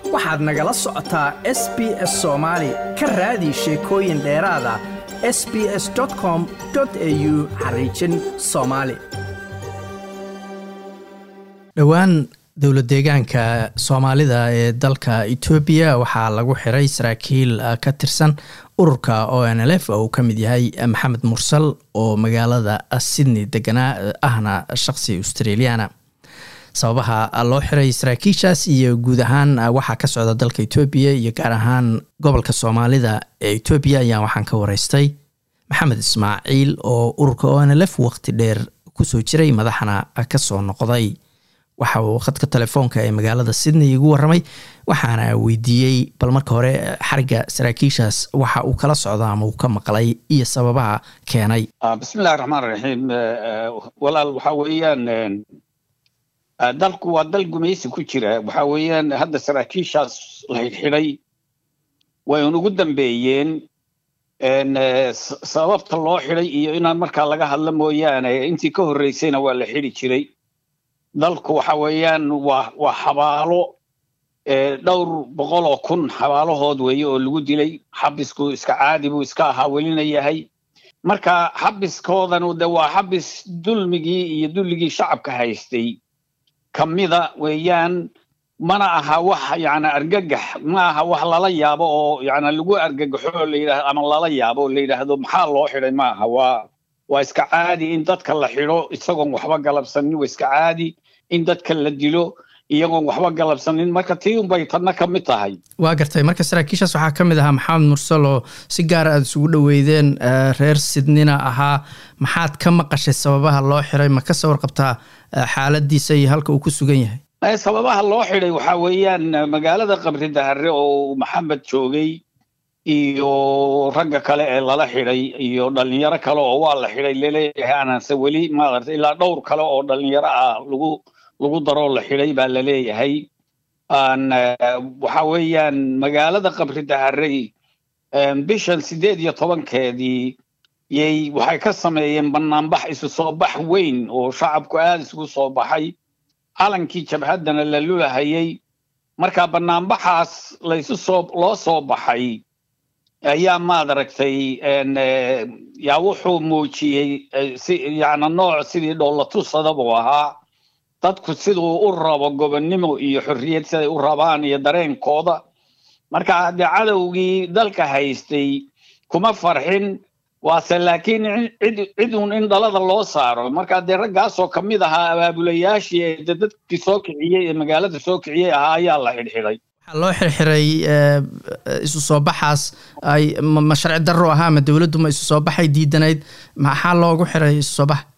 waxaad nagala socotaa s b s soomaali ka raadi sheekooyin dheeraada s b s com au xariijin soomaali dhowaan dowlad deegaanka soomaalida ee dalka etoobiya waxaa lagu xiray saraakiil ka tirsan ururka o n l f oo uu ka mid yahay maxamed mursal oo magaalada sydney deganaa ahna shaqsi australiana sababaha loo xiray saraakiishaas iyo guud ahaan waxaa ka socda dalka etoobiya iyo gaar ahaan gobolka soomaalida ee etoobiya ayaa waxaan ka wareystay maxamed ismaaciil oo ururka o n l f waqti dheer kusoo jiray madaxna kasoo noqday waxa uu khadka telefoonka ee magaalada sydney igu waramay waxaana weydiiyey bal marka hore xariga saraakiishaas waxa uu kala socda ama uu ka maqlay iyo sababaha keenay bismillahi raxmaan raxiim walaal waxa weeyaan dalku waa dal gumaysi ku jira waxa weeyaan hadda saraakiishaas la xidhay way un ugu dambeeyeen sababta loo xidhay iyo inaan markaa laga hadla mooyaane intii ka horreysayna waa la xidhi jiray dalku waxa weeyaan waa waa xabaalo dhowr boqol oo kun xabaalahood weeye oo lagu dilay xabisku iska caadi buu iska ahaa welina yahay marka xabiskoodanu de waa xabis dulmigii iyo dulligii shacabka haystay kamida weeyaan mana aha wax yani argagax ma aha wax lala yaabo oo yani lagu argagaxo la yidhahdo ama lala yaabo oo la yidhaahdo maxaa loo xidhay ma aha waa waa iska caadi in dadka la xidho isagoon waxba galabsanin waa iska caadi in dadka la dilo iyagoon waxba galabsanin marka tii unbay tadna ka mid tahay waa gartay marka saraakiishaas waxaa ka mid ahaa maxamed mursal oo si gaara aada isugu dhoweydeen reer sidnina ahaa maxaad ka maqashay sababaha loo xiray ma ka sawar qabtaa xaaladiisa iyo halka uu ku sugan yahay sababaha loo xidhay waxaa weeyaan magaalada qabri dahare oo maxamed joogay iyo ragga kale ee lala xidhay iyo dhalinyaro kale oo waa la xidhay laleeyahay aananse weli maarata ilaa dhowr kale oo dhalinyaro ah lagu lagu daroo la xidhay baa laleeyahay waxa weeyaan magaalada qabri daharey bishan siddeed iyo tobankeedii yay waxay ka sameeyeen banaanbax isu soo bax weyn oo shacabku aada isugu soo baxay calankii jabhaddana la lulahayay marka banaanbaxaas laysu soo loo soo baxay ayaa maad aragtay yaa wuxuu muujiyey si yani nooc sidii dhoolatusada buu ahaa dadku siduu u rabo gobonnimo iyo xorriyad siday u rabaan iyo dareenkooda marka haddee cadowgii dalka haystay kuma farxin waase laakiin cid cid uun in dhalada loo saaro marka dee raggaasoo ka mid ahaa abaabulayaashii ee de dadkii soo kiciyey ee magaalada soo kiciyey ahaa ayaa la xidhxidhay waxaa loo xirxiray isu soo baxaas ay ma sharci darro ahaa ma dowladdu ma isu soo baxay diidanayd maxaa loogu xiray isu soo bax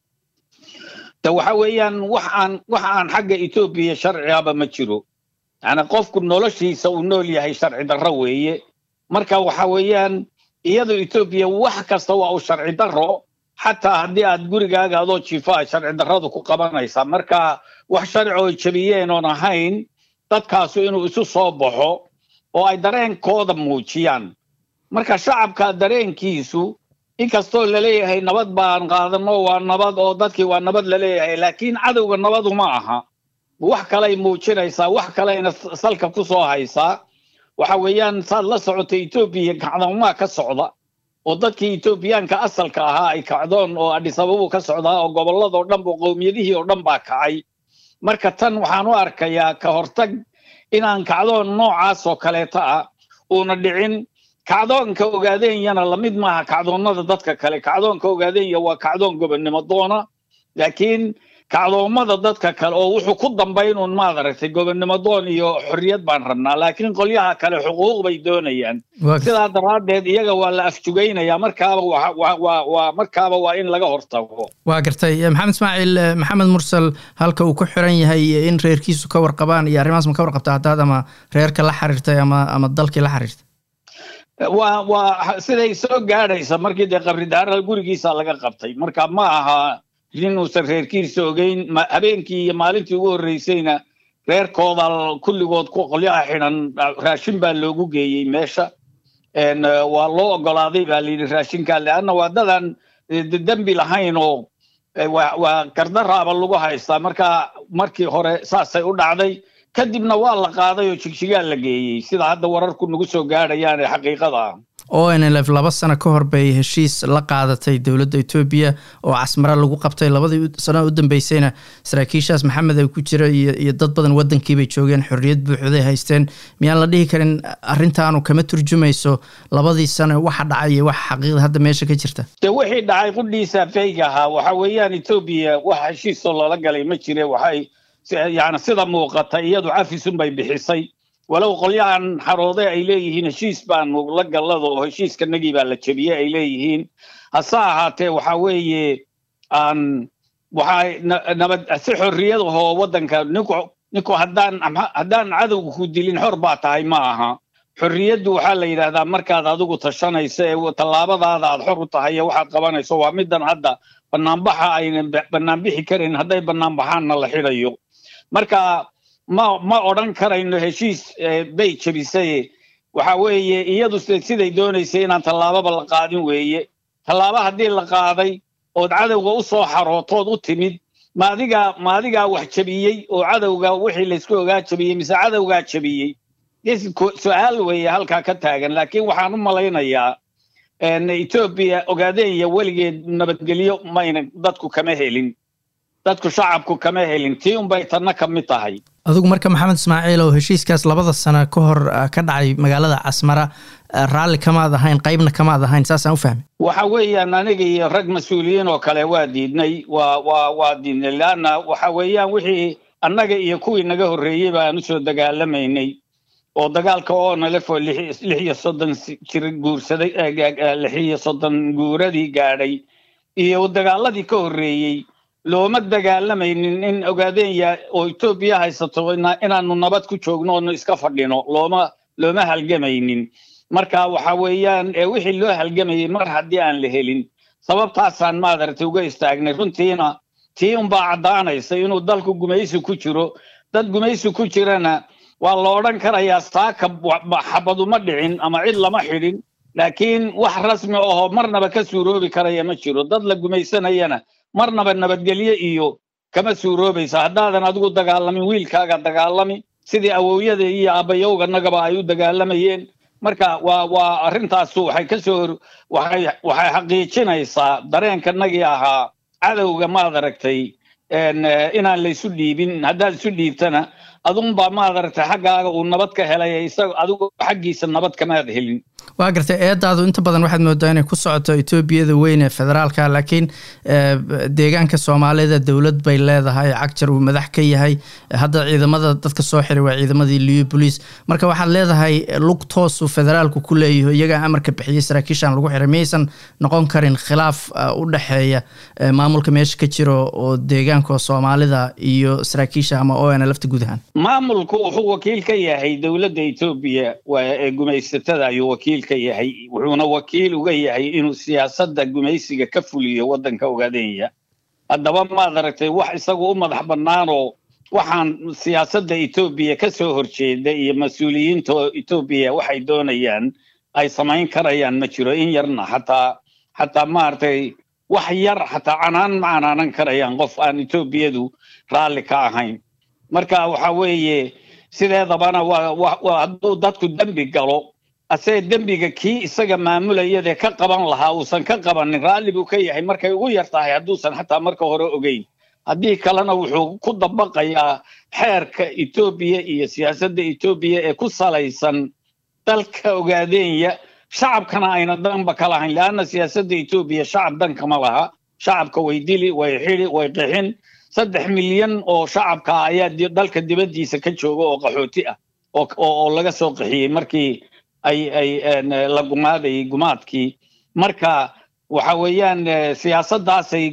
de waxa weeyaan wax aan wax aan xagga etoobiya sharcigaba ma jiro yani qofku noloshiisa uu nool yahay sharci darro weeye marka waxa weeyaan iyadoo etoobiya wax kasta waa uu sharci darro xataa haddii aad gurigaaga adoo jiifo a sharci darradu ku qabanaysaa marka wax sharci oo jebiyeen oon ahayn dadkaasu inuu isu soo baxo oo ay dareenkooda muujiyaan marka shacabka dareenkiisu inkastoo laleeyahay nabad baan qaadano waa nabad oo dadkii waa nabad laleeyahay laakiin cadowga nabadu ma aha wax kaley muujinaysaa wax kaleyna salka ku soo haysaa waxa weeyaan saad la socota etoobiya kacdoomaa ka socda oo dadkii etoobiyaanka asalka ahaa ay kacdoon oo adhisababu ka socdaa oo gobolladoo dhan bu qowmiyadihii oo dhan baa kacay marka tan waxaan u arkayaa ka hortag inaan kacdoon noocaas oo kaleeta ah uuna dhicin kacdoonka ogaadenyana lamid maaha kacdoonnada dadka kale kacdoonka ogaadeenya waa kacdoon gobonnimo doona laakiin kacdoommada dadka kale oo wuxuu ku dambayn uun maad aragtay gobonnimo doon iyo xorriyad baan rabnaa laakiin qolyaha kale xuquuq bay doonayaan sidaa daraaddeed iyaga waa la afjugaynaya markaaba waa markaaba waa in laga hortago waa gartay maxamed ismaaciil maxamed mursal halka uu ku xiran yahay in reerkiisu ka warqabaan iyo arrimahaas ma ka warqabta haddaad ama reerka la xiriirtay ama ama dalkii la xiriirtay waa waa siday soo gaadhaysa markii dee qabridaara gurigiisa laga qabtay marka ma aha inuusan reerkiisa ogeyn habeenkii iyo maalintii ugu horreysayna reerkooda kulligood qolyaha xidhan raashin baa loogu geeyey meesha waa loo ogolaaday baa layidhi raashinkaa leanna waa dadan dembi lahayn oo waa gardaraaba lagu haystaa marka markii hore saasay u dhacday kadibna waa la qaaday oo jigjigaa la geeyey sida hadda wararku nagu soo gaadhayaan ee xaqiiqada ah o n l f laba sano ka hor bay heshiis la qaadatay dowladda etoobiya oo casmare lagu qabtay labadii sano u dambeysayna saraakiishaas maxamed ay ku jira iyo dad badan waddankiibay joogeen xorriyad buuxday haysteen miyaan la dhihi karin arrintaanu kama turjumayso labadii sano waxa dhacay iyo waxa xaqiiqda hadda meesha ka jirta dee wixii dhacay qudhiisa fayga ahaa waxa weeyaan etoobiya wax heshiisoo loola galay ma jire waxay yani sida muuqata iyadu cafisun bay bixisay walow qolyahan xaroode ay leeyihiin heshiis baanu la gallada oo heshiiskanagii baa la jebiyey ay leeyihiin hase ahaatee waxa weeye aan waxay nabad si xorriyad ahoo waddanka ninku ninku haddaan haddaan cadowga ku dilin xor baa tahay ma aha xorriyaddu waxaa la yidhaahdaa markaad adigu tashanayso ee tallaabadaada aad xor u tahay ee waxaad qabanayso waa middan hadda banaanbaxa aynan banaanbixi karin hadday banaanbaxaanna la xidhayo marka ma ma odhan karayno heshiis bay jebisay waxa weeye iyadu siday doonaysay inaan tallaababa la qaadin weeye tallaabo haddii la qaaday ood cadowga u soo xarootood u timid ma adigaa ma adigaa wax jebiyey oo cadowga wixii laysku ogaa jebiyey mise cadowgaa jebiyey su-aal weeye halkaa ka taagan laakiin waxaan u malaynayaa etoobiya ogaadeenya weligeed nabadgelyo mayna dadku kama helin dadku shacabku kama helin tii unbay tanna ka mid tahay adigu marka maxamed ismaaciil oo heshiiskaas labada sano ka hor ka dhacay magaalada casmara raalli kamaad ahayn qaybna kamaad ahayn saasaan u fahmay waxa weeyaan aniga iyo rag mas-uuliyiin oo kale waa diidnay waa waa waa diidnay leanna waxa weeyaan wixii annaga iyo kuwii naga horreeyey baan usoo dagaalamaynay oo dagaalka oonalefo lix iyo soddon jir guursaday lix iyo soddon guuradii gaadhay iyo dagaaladii ka horreeyey looma dagaalamaynin in ogaadeenya oo etoobiya haysato inaanu nabad ku joogno oonu iska fadhino looma looma halgamaynin marka waxa weeyaan wixii loo halgamayay mar haddii aan la helin sababtaasaan maadaragtay uga istaagnay runtiina tii unbaa caddaanaysa inuu dalku gumaysi ku jiro dad gumaysi ku jirana waa la odhan karayaa saaka xabaduma dhicin ama cid lama xidhin laakiin wax rasmi ahoo marnaba ka suuroobi karaya ma jiro dad la gumaysanayana marnaba nabadgelyo iyo kama suuroobaysa haddaadan adigu dagaalamin wiilkaaga dagaalami sidii awowyada iyo aabbayowganagaba ay u dagaalamayeen marka waa waa arrintaasu waxay ka soo waxay waxay xaqiijinaysaa dareenkanagii ahaa cadowga maad aragtay inaan laysu dhiibin haddaad isu dhiibtana adunbaa maad aragtay xaggaaga uu nabad ka helay isaga adigu xaggiisa nabad kamaad helin waa gartay eedaadu inta badan waxaad moodaa inay ku socoto etoobiyada weyn ee federaalka laakiin deegaanka soomaalida dowlad bay leedahay cagjar uu madax ka yahay hadda ciidamada dadka soo xiray waa ciidamadii liyo bolice marka waxaad leedahay lug toosuu federaalku ku leeyaho iyagaa amarka bixiyey saraakiishan lagu xiray miyaysan noqon karin khilaaf u dhexeeya maamulka meesha ka jiro oo deegaanka soomaalida iyo saraakiisha ama o n lafta guud ahaan maamulku wuxuu wakiil ka yahay dowladda etoobiya ee gumaysatada ayuu wakiil ka yahay wuxuuna wakiil uga yahay inuu siyaasadda gumaysiga ka fuliyo waddanka ogaadenya haddaba maad aragtay wax isagu u madax bannaanoo waxaan siyaasadda etoobiya ka soo horjeeda iyo mas-uuliyiinta etoobiya waxay doonayaan ay samayn karayaan ma jiro in yarna xataa xataa maaragtay wax yar xataa canaan ma canaanan karayaan qof aan etoobiyadu raalli ka ahayn marka waxa weeye sideedabana waa hadduu dadku dembi galo asee dembiga kii isaga maamulayadee ka qaban lahaa uusan ka qabanin raalli buu ka yahay markay ugu yar tahay hadduusan xataa marka hore ogeyn haddii kalena wuxuu ku dabaqayaa xeerka etoobiya iyo siyaasadda etoobiya ee ku salaysan dalka ogaadeenya shacabkana ayna danba ka lahayn leanna siyaasadda etoobiya shacab dankama laha shacabka way dili way xidi way qixin saddex milyan oo shacabka ayaa dalka dibaddiisa ka jooga oo qaxooti ah oo laga soo qaxiyey markii ay ay la gumaadayay gumaadkii marka waxa weeyaan siyaasaddaasay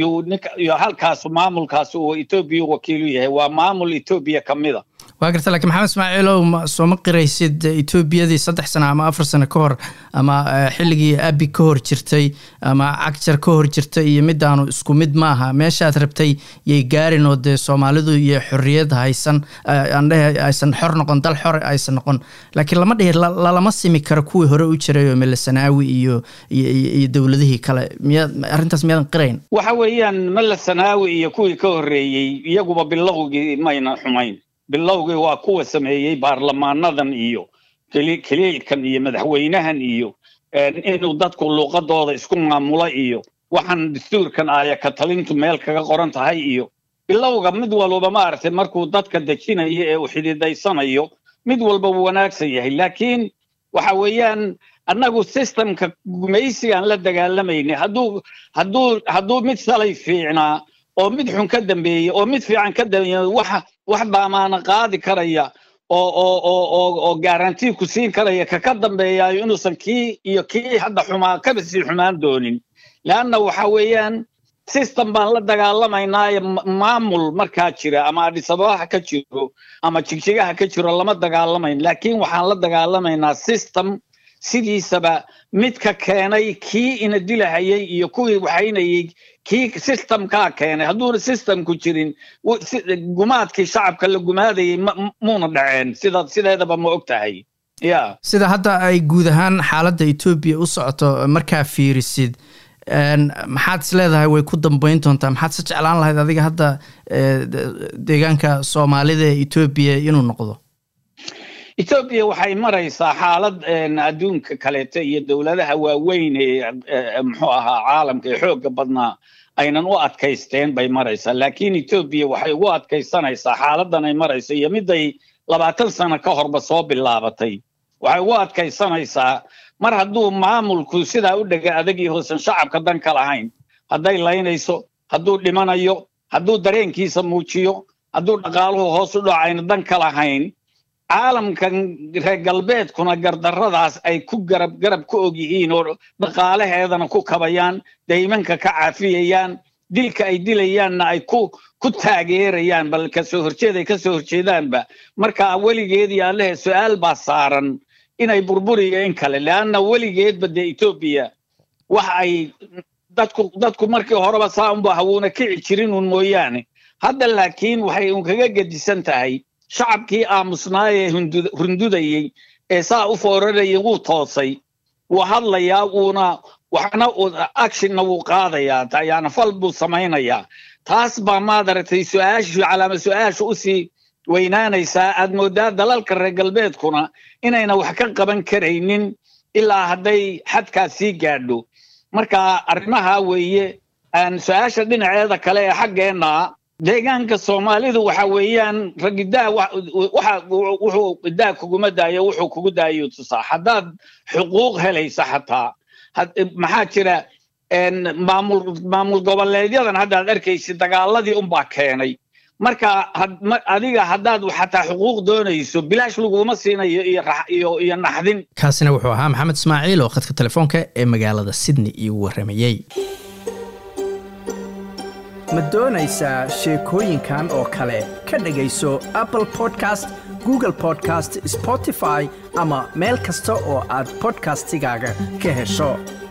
iyo halkaas maamulkaas uu etoobiya wakiilu yahay waa maamul etoobiya ka mida waa garta lakiin maxamed ismaaciilow sooma qiraysid etoobiyadii saddex sano ama afar sano ka hor ama xilligii abi ka hor jirtay ama cagjar ka hor jirtay iyo midaanu isku mid maaha meeshaad rabtay yay gaarin oo dee soomaalidu iyo xorriyad haysan andhehe aysan xor noqon dal xor aysan noqon laakiin lama dhihi lalama simi karo kuwii hore u jiray oo melasanaawi iyo iyo dowladihii kale miyaad arrintaas miyaadan qirayn waxa weeyaan melasanaawi iyo kuwii ka horreeyey iyaguba bilowgii mayna xumayn bilowgii waa kuwa sameeyey baarlamaanadan iyo kaliilkan iyo madaxweynahan iyo inuu dadku luuqadooda isku maamulo iyo waxaan dastuurkan aaya ka talintu meel kaga qoran tahay iyo bilowga mid walba maaragtay markuu dadka dejinayo ee uu xididaysanayo mid walba wuu wanaagsan yahay laakiin waxa weeyaan annagu systemka gumaysigaan la dagaalamayna hadduu hadduu hadduu mid salay fiicnaa oo mid xun ka dambeeyey oo mid fiican ka dambeeya wax wax baamaana qaadi karaya oo oo oo oo oo garantii ku siin karaya ka ka dambeeyaayo inuusan kii iyo kii hadda xumaa kaba sii xumaan doonin leanna waxa weeyaan system baan la dagaalamaynaaye maamul markaa jira ama adhisababaha ka jiro ama jigjigaha ka jiro lama dagaalamayn laakiin waxaan la dagaalamaynaa system sidiisaba midka keenay kii ina dilahayay iyo kuwii waxaynayay kii systemkaa keenay hadduuna systemku jirin gumaadkii shacabka la gumaadayay muuna dhaceen sida sideedaba ma og tahay ya sida hadda ay guud ahaan xaaladda etoobiya u socoto markaa fiirisid maxaad is leedahay way ku dambeyn doontaa maxaad se jeclaan lahayd adiga hadda deegaanka soomaalida ee etoobiya inuu noqdo etoobiya waxay maraysaa xaalad adduunka kaleeto iyo dowladaha waaweyn ee muxuu ahaa caalamka ee xoogga badnaa aynan u adkaysteen bay maraysaa laakiin etoobiya waxay ugu adkaysanaysaa xaaladan ay marayso iyo miday labaatan sano ka horba soo bilaabatay waxay ugu adkaysanaysaa mar hadduu maamulku sidaa u dhega adagii hoosan shacabka dan ka lahayn hadday laynayso hadduu dhimanayo hadduu dareenkiisa muujiyo hadduu dhaqaaluhu hoos u dhacayna dan ka lahayn caalamkan reer galbeedkuna gardarradaas ay ku garab garab ku og yihiin oo dhaqaalaheedana ku kabayaan daymanka ka caafiyayaan dilka ay dilayaanna ay ku ku taageerayaan bal kasoo horjeeday kasoo horjeedaanba marka weligeedii allehe su-aal baa saaran inay burburiyo in kale leanna weligeedba dee etoobiya wax ay dadku dadku markii horeba saa unba hawuuna kici jirin un mooyaane hadda laakiin waxay un kaga gedisan tahay shacabkii aamusnaayee rundudayey ee saa u foorarayay wuu toosay wuu hadlayaa wuuna waxna actionna wuu qaadayaa yaani fal buu samaynayaa taas baa maad aragtay su-aashu calaama su-aasha usii weynaanaysaa aad moodaa dalalka reer galbeedkuna inayna wax ka qaban karaynin ilaa hadday xadkaas sii gaadho marka arrimaha weeye su-aasha dhinaceeda kale ee xaggeenna deegaanka soomaalidu waxa weeyaan ragidaa waxa wuxuu idaa kuguma daayo wuxuu kugu daayo tusaa haddaad xuquuq helaysa xataa maxaa jira maamul maamul goboleedyadan haddaad arkaysid dagaaladii unbaa keenay marka adiga haddaad xataa xuquuq doonayso bilaash laguma siinayo iyo iyo naxdin kaasina wuxuu ahaa maxamed ismaaciil oo khadka telefoonka ee magaalada sydney iigu warramayey ma doonaysaa sheekooyinkan oo kale ka dhegayso apple podcast google podcast spotify ama meel kasta oo aad bodkastigaaga ka hesho